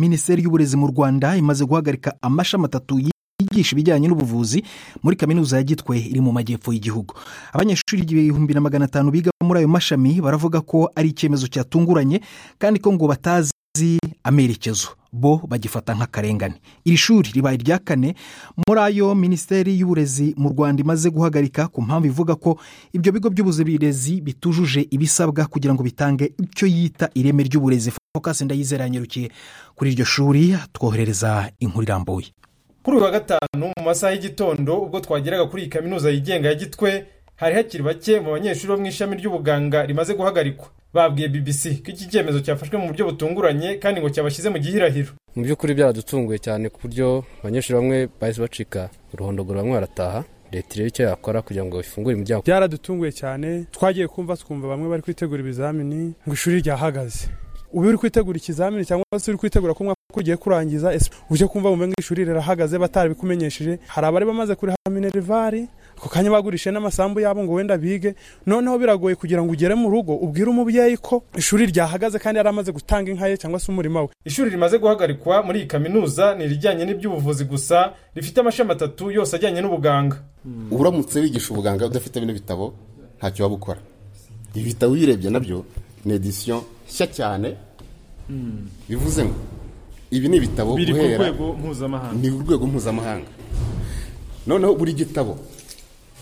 minisiteri y'uburezi mu rwanda imaze guhagarika amashami atatu yigisha ibijyanye n'ubuvuzi muri kaminuza ya gitwe iri mu majyepfo y'igihugu abanyeshuri ibihumbi na magana atanu biga muri ayo mashami baravuga ko ari icyemezo cyatunguranye kandi ko ngo batazi amerekezo bo bagifata nk'akarengane iri shuri ribaye irya kane muri ayo minisiteri y'uburezi mu rwanda imaze guhagarika ku mpamvu ivuga ko ibyo bigo by'uburezi bitujuje ibisabwa kugira ngo bitange icyo yita ireme ry'uburezi fokasi ndayizera yanyirukiye kuri iryo shuri twoherereza inkuru irambuye kuri uyu wa gatanu mu masaha y'igitondo ubwo twageraga kuri iyi kaminuza yigenga ya gitwe hari hakiri bake mu banyeshuri bo mu ishami ry'ubuganga rimaze guhagarikwa babwiye bbc ko iki cyemezo cyafashwe mu buryo butunguranye kandi ngo cyabashyize mu gihirahiro mu by'ukuri byaradutunguye cyane ku buryo abanyeshuri bamwe bahise bacika uruhondogoro bamwe barataha leta irebe icyo yakora kugira ngo ifungure imiryango byaradutunguye cyane twagiye kumva twumva bamwe bari kwitegura ibizamini ngo ishuri ryahagaze uba uri kwitegura ikizamini cyangwa se uri kwitegura ko umwaka ugiye kurangiza ujye kumva wumve ngo ishuri rirahagaze batarabikumenyesheje hari abari bamaze kuriha minervari ako kanya bagurishe n'amasambu yabo ngo wenda bige noneho biragoye kugira ngo ugere mu rugo ubwire umubyeyi ko ishuri ryahagaze kandi yari amaze gutanga inka ye cyangwa se umurima we ishuri rimaze guhagarikwa muri iyi kaminuza ni irijyanye n'iby'ubuvuzi gusa rifite amashami atatu yose ajyanye n'ubuganga uramutse wigisha ubuganga udafite bino bitabo ntacyo waba ukora ibi bitabo uyirebye nabyo ni edisiyo nshya cyane bivuze ngo ibi ni ibitabo biri ku rwego mpuzamahanga ni urwego mpuzamahanga noneho buri gitabo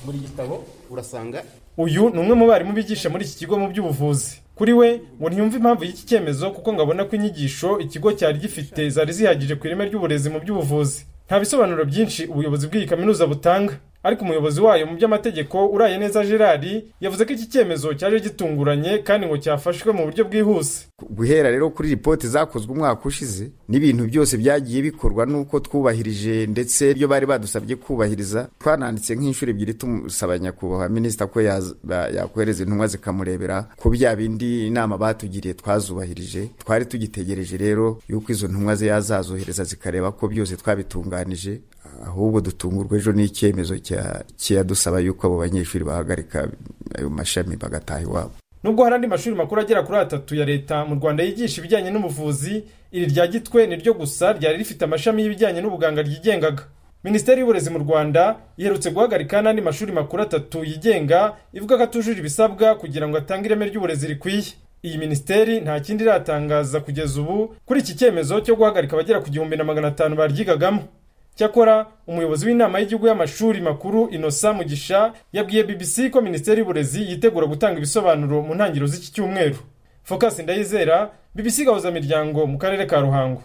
buri gitabo urasanga uyu ni umwe mu barimu bigisha muri iki kigo mu by'ubuvuzi kuri we ngo ntiyumve impamvu y'iki cyemezo kuko ngo abona ko inyigisho ikigo cyari gifite zari zihagije ku ireme ry'uburezi mu by'ubuvuzi nta bisobanuro byinshi ubuyobozi bw'iyi kaminuza butanga ariko umuyobozi wayo mu by'amategeko uraye neza gerard yavuze ko iki cyemezo cyaje gitunguranye kandi ngo cyafashwe mu buryo bwihuse guhera rero kuri ripoti zakozwe umwaka ushize n'ibintu byose byagiye bikorwa n'uko twubahirije ndetse ibyo bari badusabye kubahiriza twananditse nk'inshuro ebyiri tumusaba nyakubahwa minisita ko yakohereza intumwa zikamurebera ko bya bindi inama batugiriye twazubahirije twari tugitegereje rero yuko izo ntumwa ze yazazohereza zikareba ko byose twabitunganije ahubwo dutungurwa ejo n'icyemezo kiyadusaba yuko abo banyeshuri bahagarika ayo mashami bagataha iwabo nubwo hari andi mashuri makuru agera kuri atatu ya leta mu rwanda yigisha ibijyanye n'ubuvuzi iri rya gitwe ni ryo gusa ryari rifite amashami y'ibijyanye n'ubuganga ryigengaga minisiteri y'uburezi mu rwanda iherutse guhagarika n'andi mashuri makuru atatu yigenga ivuga ko atujuje ibisabwa kugira ngo atange ireme ry'uburezi rikwiye iyi minisiteri nta kindi iratangaza kugeza ubu kuri iki cyemezo cyo guhagarika abagera ku gihumbi na magana atanu baryigagamo cyakora umuyobozi w'inama y'igihugu y'amashuri makuru inosa mugisha yabwiye bbc ko minisiteri y'uburezi yitegura gutanga ibisobanuro mu ntangiriro z'iki cyumweru fokasi ndayizera bbc gahuzamiryango mu karere ka ruhango